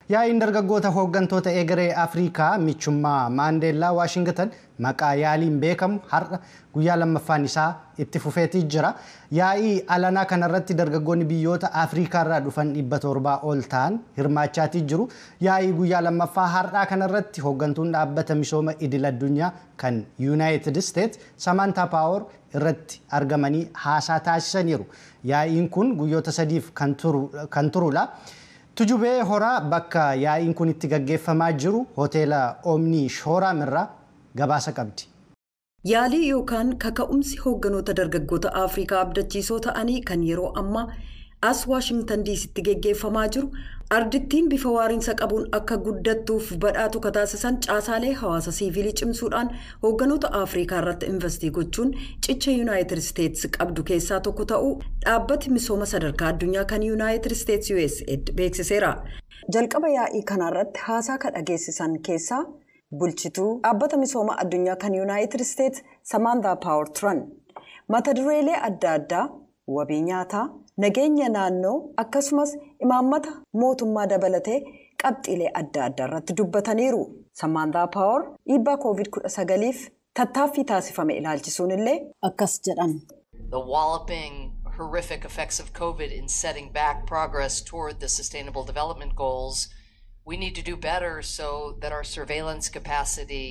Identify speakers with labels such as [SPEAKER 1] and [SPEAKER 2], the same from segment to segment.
[SPEAKER 1] Yaa'iin dargaggoota hooggantoota egeree Afrikaa michummaa Maandeellaa Waashingtan maqaa yaaliin beekamu har'a guyyaa lammaffaan isaa itti fufeetii jira. Yaa'ii alanaa kanarratti dargaggoonni biyyoota Afrikaa irraa dhufan dhibba torbaa ol ta'an hirmaachaatii jiru. Yaa'ii guyyaa lammaffaa har'aa kanarratti hooggantuun dhaabbata misooma idil addunyaa kan Yuunaayitid Isteet Samantaa Paawer irratti argamanii haasaa taasisaniiru. Yaa'iin kun guyyoota sadiif kan turudha. Tujubee horaa bakka yaa'iin kun itti gaggeeffamaa jiru hoteela Omnii Shooraam irraa gabaasa qabdi.
[SPEAKER 2] Yaalii yookaan kaka'umsi hoogganoota dargaggoota Afrikaa abdachiisoo ta'anii kan yeroo ammaa as Waashingtan diisitti geggeeffamaa jiru ardittiin bifa waariinsa qabuun akka guddattuuf badhaatu kataasisan caasaalee hawaasa siivilii cimsuudhaan hoogganoota Afrikaa irratti investii gochuun cicha Yuunaayitid Isteetsi qabdu keessaa tokko ta'uu dhaabbati misooma sadarkaa addunyaa kan Yuunaayitid Isteetsi USAID beeksiseera. Jalqaba yaa'ii kanarratti haasaa kan dhageessisan keessaa bulchituu dhaabbata misooma addunyaa kan Yuunaayitid Isteetsi Samaantaa Paawer turan. Mata dureelee adda addaa wabii nyaataa. nageenya naannoo akkasumas imaammata mootummaa dabalatee qabxiilee adda addaa irratti dubbataniiru. Samaantaa Paawer dhiibbaa COVID-19f tattaaffii taasifame ilaalchisuun illee akkas jedhan.
[SPEAKER 3] The walloping horrific effects of COVID in setting back progress toward the Sustainable Development Goals, we need to do better so that our surveillance capacity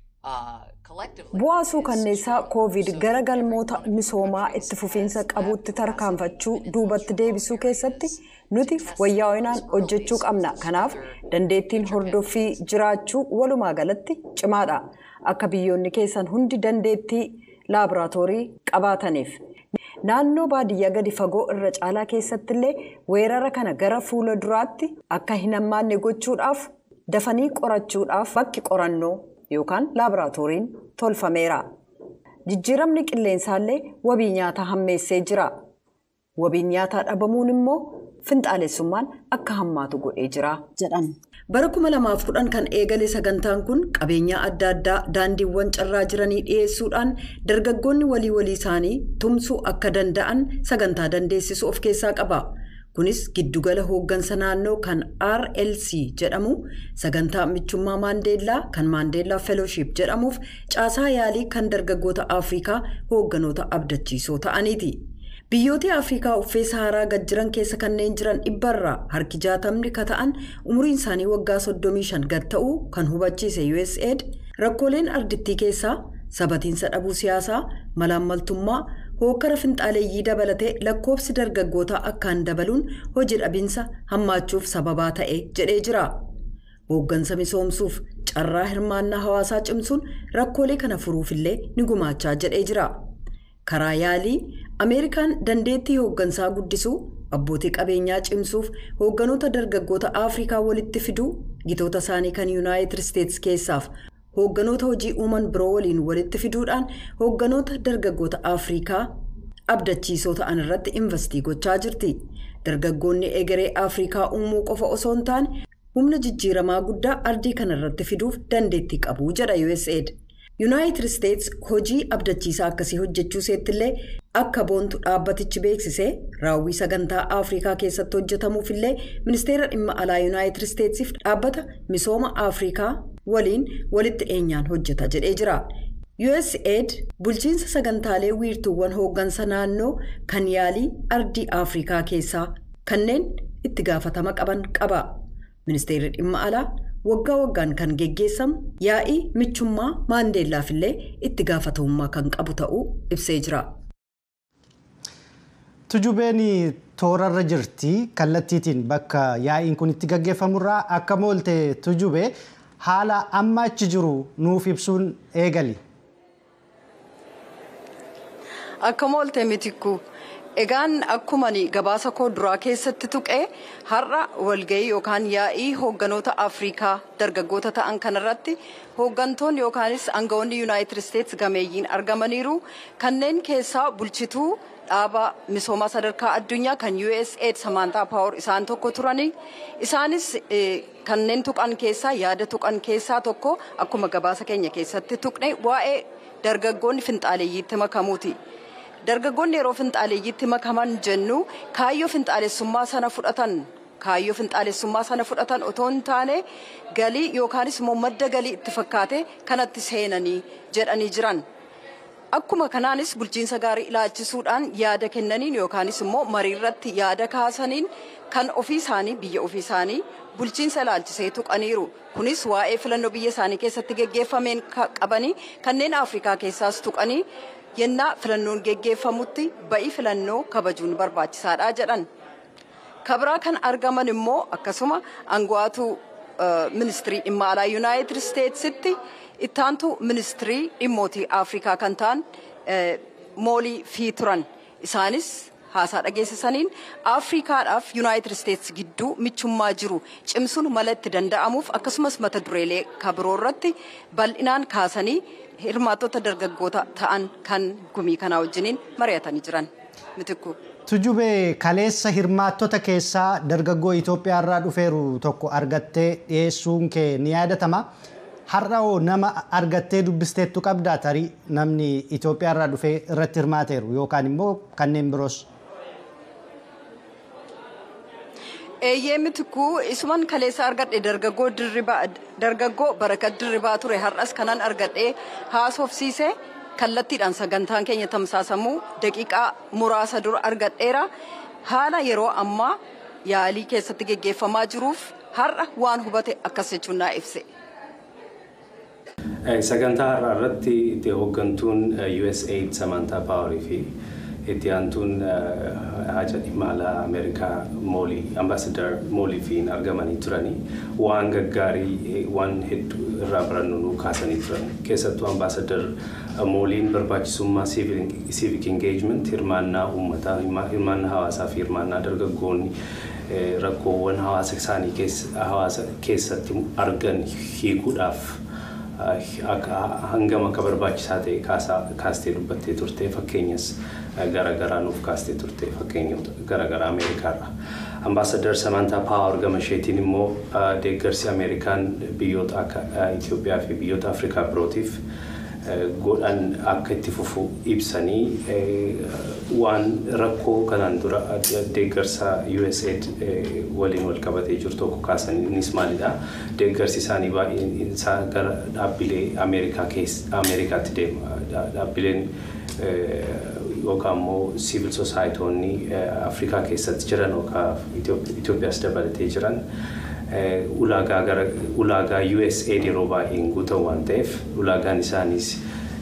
[SPEAKER 2] Bu'aa suukanneessaa koovid gara galmoota misoomaa itti fufiinsa qabuutti tarkaanfachuu duubatti deebisuu keessatti nuti wayyaa'inaan hojjechuu qabna. Kanaaf dandeettiin hordoffii jiraachuu walumaa galatti cimaadha. Akka biyyoonni keessan hundi dandeettii laaboraatoorii qabaataniif. Naannoo baadiyyaa gadi fagoo irra caalaa keessatti illee weerara kana gara fuula duraatti akka hin hammaanne gochuudhaaf dafanii qorachuudhaaf bakki qorannoo yookaan laaboraatooriin tolfameera. Jijjiiramni qilleensaallee wabii nyaataa hammeessee jira. Wabiin nyaataa dhabamuun immoo finxaalessummaan akka hammaatu godhee jira jedhan. Bara 2010 kan eegale sagantaan kun qabeenyaa adda addaa daandiiwwan carraa jiranii dhiyeessuudhaan dargaggoonni walii walii isaanii tumsuu akka danda'an sagantaa dandeessisu of keessaa qaba. kunis giddugala hooggansa naannoo kan rlc jedhamu sagantaa michummaa maandeellaa kan maandeellaa feelooship jedhamuuf caasaa yaalii kan dargaggoota afrikaa hoogganoota abdachiisoo ta'aniiti. biyyoota afrikaa uffee saharaa gad jiran keessa kanneen jiran dhibbarraa harki jaatamni ka ta'an umriin isaanii waggaa 35 gad ta'uu kan hubachiise usaid rakkooleen ardittii keessaa sabatiinsa dhabuu siyaasaa malaammaltummaa hookkara finxaaleeyyii dabalatee lakkoofsi dargaggootaa akkaan dabaluun hojii dhabinsa hammaachuuf sababaa ta'e jedhee jira. Hooggansa misoomsuuf carraa hirmaannaa hawaasaa cimsuun rakkoolee kana furuufillee ni gumaachaa jedhee jira. Karaa yaalii Ameerikaan dandeettii hooggansaa guddisuu abbootii qabeenyaa cimsuuf hoogganoota dargaggoota Afrikaa walitti fiduu gitoota isaanii kan Yuunaayitid Isteetsi keessaaf hoogganoota hojii uuman biroo waliin walitti fiduudhaan hoogganoota dargaggoota afrikaa abdachiisoo ta'an irratti investii gochaa jirti dargaggoonni egeree afrikaa uumuu qofa osoo hin taane humna jijjiiramaa guddaa ardii kana irratti fiduuf dandeettii qabu jedha usaid yuunaayitid isteets hojii abdachiisaa akkasii hojjechuu seettillee akka boontu dhaabbatichi beeksisee raawwii sagantaa afrikaa keessatti hojjetamuufillee ministeera dhimma alaa yuunaayitid isteetsiif dhaabbata misooma afrikaa waliin walitti dhiyeenyaan hojjeta jedhee jira. USAID bulchiinsa sagantaalee wiirtuuwwan hooggansa naannoo kan yaalii ardii Afrikaa keessaa kanneen itti gaafatama qaban qaba. Ministeerri dhimma alaa waggaa waggaan kan geggeessamu yaa'ii michummaa maandeellaafillee itti gaafatamummaa kan qabu ta'uu ibsee jira.
[SPEAKER 1] Tujubeen toorarra jirti kallattiitiin bakka yaa'iin kun itti gaggeeffamurraa akka moolte tujubee haala amma achi jiru nuuf ibsuun eegali.
[SPEAKER 2] Akka moolte mitikku egaan akkuman gabaasa koo duraa keessatti tuqee har'a walgahii yookaan yaa'ii hoogganoota afrikaa dargaggoota ta'an kanarratti hooggantoonni yookaanis aangawoonni yuunaayitid isteets gameeyyiin argamaniiru kanneen keessaa bulchituu dhaaba misoomaa sadarkaa addunyaa kan usaid samaantaa paawar isaan tokko turanii isaanis kanneen tuqan keessaa yaada tuqan keessaa tokko akkuma gabaasa keenya keessatti tuqne waa'ee dargaggoonni finxaaleeyyiitti makamuuti. dargaggoonni yeroo finxaaleeyyiitti makaman jennu kaayyoo finxaalessummaa sana fudhatan kaayyoo finxaalessummaa sana fudhatan otoo hin taane galii yookaanis immoo madda galii itti fakkaate kanatti seenanii jedhanii jiran. Akkuma kanaanis bulchiinsa gaarii ilaalchisuudhaan yaada kennaniin yookaanis immoo marii irratti yaada kaasaniin kan ofii isaanii biyya ofii isaanii bulchiinsa ilaalchisee tuqaniiru. Kunis waa'ee filannoo biyya isaanii keessatti geggeeffameen qabanii kanneen Afrikaa keessaas tuqanii yennaa filannoon geggeeffamutti ba'i filannoo kabajuun barbaachisaadha jedhan. Kabraa kan argaman immoo akkasuma aangawaatu ministirii dhimma alaa Yuunaayitid Isteetsitti ittaantu ministirii dhimmootii Afrikaa kan ta'an moolii fi turan. Isaanis haasaa dhageessisaniin Afrikaadhaaf Yuunaayitid Isteets gidduu michummaa jiru cimsuun mala itti danda'amuuf akkasumas mata dureelee kabiroo irratti bal'inaan kaasanii hirmaattota dargaggoota ta'an kan gumii kanaa wajjiniin mari'atanii jiran. Mitikku.
[SPEAKER 1] Tujubee kaleessa hirmaattota keessaa dargaggoo Itoophiyaa irraa dhufeeru tokko argattee dhiyeessuun kee ni yaadatama. Har'a hoo nama argattee dubbisteettu qabdaa tarii namni Itoophiyaa irraa dhufee irratti hirmaateeru yookaan immoo kanneen biroos.
[SPEAKER 2] Eeyyee mitikuu isuman kaleessa argadhe dargaggoo dirribaa dargaggoo barakat dirribaa ture har'as kanan argadhe haasofsiise kallattiidhaan sagantaan keenya tamsaasamuu daqiiqaa muraasa dura argadheera haala yeroo ammaa yaalii keessatti geggeeffamaa jiruuf har'a waan hubate akkas jechuun naa ibse.
[SPEAKER 4] Sagantaa har'aa irratti itti hooggantuun USAID Samantaa Paawarii fi itti aantuun haja dhimma alaa Ameerikaa moolii ambaasadar moolii fi argamanii turanii waan gaggaarii waan hedduu irraa barannu nu kaasanii turan. Keessattuu ambaasadar mooliin barbaachisummaa civic engagement hirmaannaa uummataa hirmaannaa hawaasaa fi hirmaannaa dargaggoonni rakkoowwan hawaasa isaanii hawaasa keessatti argan hiikuudhaaf hangam akka barbaachisaa ta'e kaastee dubbattee turte fakkeenyas garaagaraa nuuf kaastee turte fakkeenyota garaagaraa Ameerikaarra. Ambaasadar Samantaa Paawar gama isheetiin immoo deeggarsi Ameerikaan biyyoota akka Itoophiyaa fi biyyoota Afrikaa birootiif godhan akka itti fufu ibsanii waan rakkoo kanaan dura deeggarsa USAID waliin wal qabatee jiru tokko kaasanii innis maalidha deeggarsi isaanii baay'een isaa gara dhaabbilee Ameerikaa Ameerikaatti deema dhaabbileen yookaan immoo siivil soosaayitoonni Afrikaa keessatti jiran yookaan Itoophiyaas dabalatee jiran ulaagaa gara ulaagaa USAID yeroo baay'een guutan waan ta'eef ulaagaan isaaniis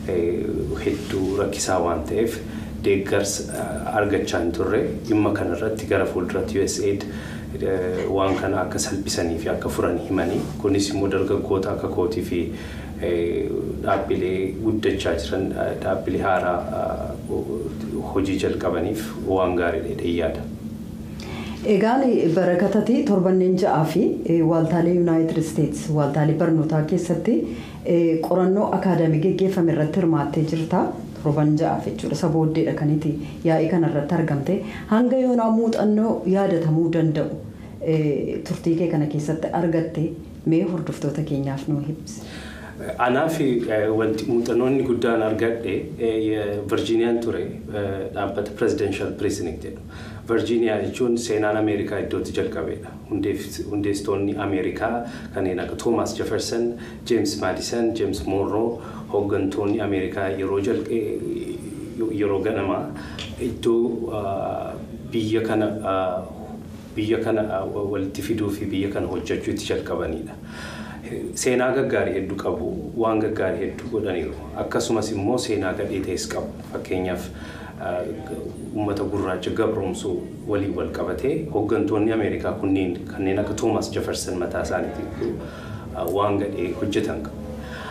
[SPEAKER 4] hedduu rakkisaa waan ta'eef deeggarsa argachaa hin turre dhimma kanarratti gara fuulduratti USAID waan kana akka salphisanii fi akka furan himanii kunis immoo dargaggoota akka kootii fi dhaabbilee guddachaa jiran dhaabbilee haaraa hojii jalqabaniif waan gaariidha yaada.
[SPEAKER 2] Egaan barakatati torbanneen ja'aa fi waaltaalee Yuunaayitid Isteets waaltaalee barnootaa keessatti qorannoo akaadaamii geggeeffame irratti hirmaattee jirta. Torban ja'aaf jechuudha. Isa booddeedha kaniiti yaa'ii kanarratti argamte. Hanga yoonaa muuxannoo yaadatamuu danda'u turtii kee kana keessatti argatte mee hordoftoota keenyaaf nuu ibsi.
[SPEAKER 4] Anaaf wanti muuxannoonni guddaan argadhe Virgiiniyaan ture dhaabbata Presidential Precinct jedhu. Virgiiniyaa jechuun seenaan Ameerikaa iddootti jalqabeedha. Hundeessitoonni Ameerikaa kanneen akka Thomas Jefferson, James Madison, James Monroe hooggantoonni Ameerikaa yeroo yeroo ganamaa iddoo biyya kana biyya kana walitti fiduu fi biyya kana hojjechuu itti jalqabanidha. Seenaa gaggaarii hedduu qabu, waan gaggaarii hedduu godhaniiru. Akkasumas immoo seenaa gadhee ta'es qabu. Fakkeenyaaf uummata gurraacha gabroomsuu waliin wal qabatee hooggantoonni Ameerikaa kunneen kanneen akka Thomas Jefferson mataa isaaniitiin waan gadhee hojjetan qabu.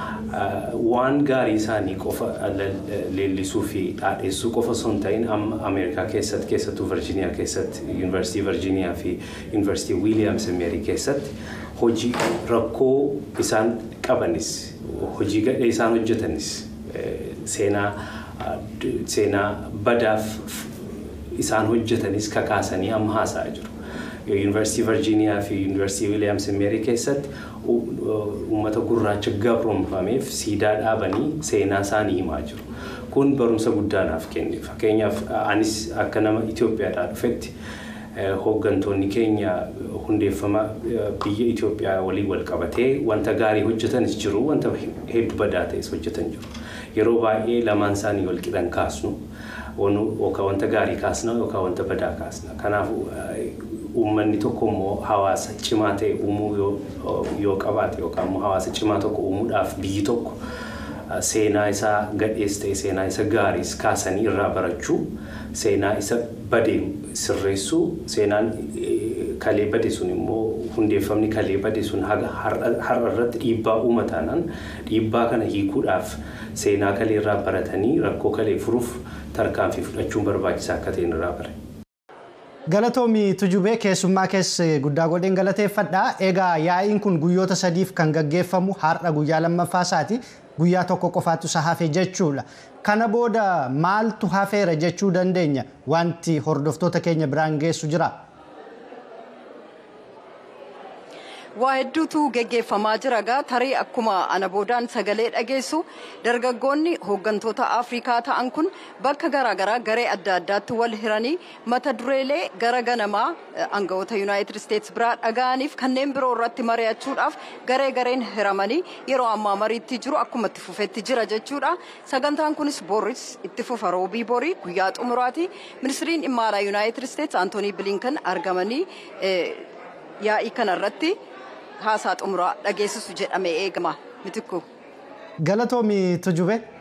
[SPEAKER 4] Waan gaarii isaanii qofa leellisuu fi dhaadheessuu qofa osoo hin ta'in amma Ameerikaa keessatti keessattuu Virgiiniyaa keessatti Yuunivarsiitii Virgiiniyaa fi Yuunivarsiitii Wiiliyaams Meerii keessatti hojii rakkoo isaan qabanis hojii gadhee isaan hojjetanis seenaa seenaa badaaf isaan hojjetanis kakaasanii amma haasa'aa jiru. Yuunivarsiitii Virgiiniyaa fi Yuunivarsiitii Wiiliyaams Meerii keessatti uummata gurraacha gabroomfameef siidaa dhaabanii seenaa isaanii himaa jiru. Kun barumsa guddaa naaf kenne. Fakkeenyaaf anis akka nama Itoophiyaadhaa dhufetti hooggantoonni keenya hundeeffama biyya Itoophiyaa waliin wal qabatee wanta gaarii hojjetanis jiru wanta hedduu badaa ta'es hojjetan jiru. Yeroo baay'ee lamaan isaanii wal qixan kaasnu yookaan wanta gaarii kaasna yookaan wanta badaa kaasna. Kanaaf uummanni tokko immoo hawaasa cimaa ta'e uumuu yoo qabaate yookaan immoo hawaasa cimaa tokko uumuudhaaf biyyi tokko seenaa isaa gadhees ta'e seenaa isa gaariis kaasanii irraa barachuu seenaa isa badee sirreessuu seenaan kalee bade sun immoo hundeeffamni kalee bade sun har'a irratti dhiibbaa uumataanaan dhiibbaa kana hiikuudhaaf seenaa kalee irraa baratanii rakkoo kalee furuuf tarkaanfii fudhachuun barbaachisaa akka ta'e irraa bare.
[SPEAKER 1] Galatoomii Tujubee keessummaa keessa guddaa godheen galateeffadha. Egaa yaa'iin kun guyyoota sadiif kan gaggeeffamu har'a guyyaa lammaffaa isaati. Guyyaa tokko qofaatu isa hafe jechuudha. Kana booda maaltu hafeera jechuu dandeenya? Wanti hordoftoota keenya biraan geessu jira.
[SPEAKER 2] waa hedduutu geggeeffamaa jira gaa tarii akkuma ana boodaan sagalee dhageessu dargaggoonni hooggantoota afrikaa ta'an kun bakka garaagaraa garee adda addaatti wal hiranii mata dureelee gara ganamaa aangawoota yuunaayitid isteetsi biraa dhaga'aniif kanneen biroo irratti mari'achuudhaaf garee gareen hiramanii yeroo ammaa mariitti jiru akkuma itti fufetti jira jechuudha sagantaan kunis boris itti fufa roobii borii guyyaa xumuraati ministiriin dhimma alaa yuunaayitid isteetsi antoonii bilinkan argamanii yaa'ii kanarratti haasaa xumuraa dhageessisu jedhamee eegama mitikku.
[SPEAKER 1] Galatoomi Tujube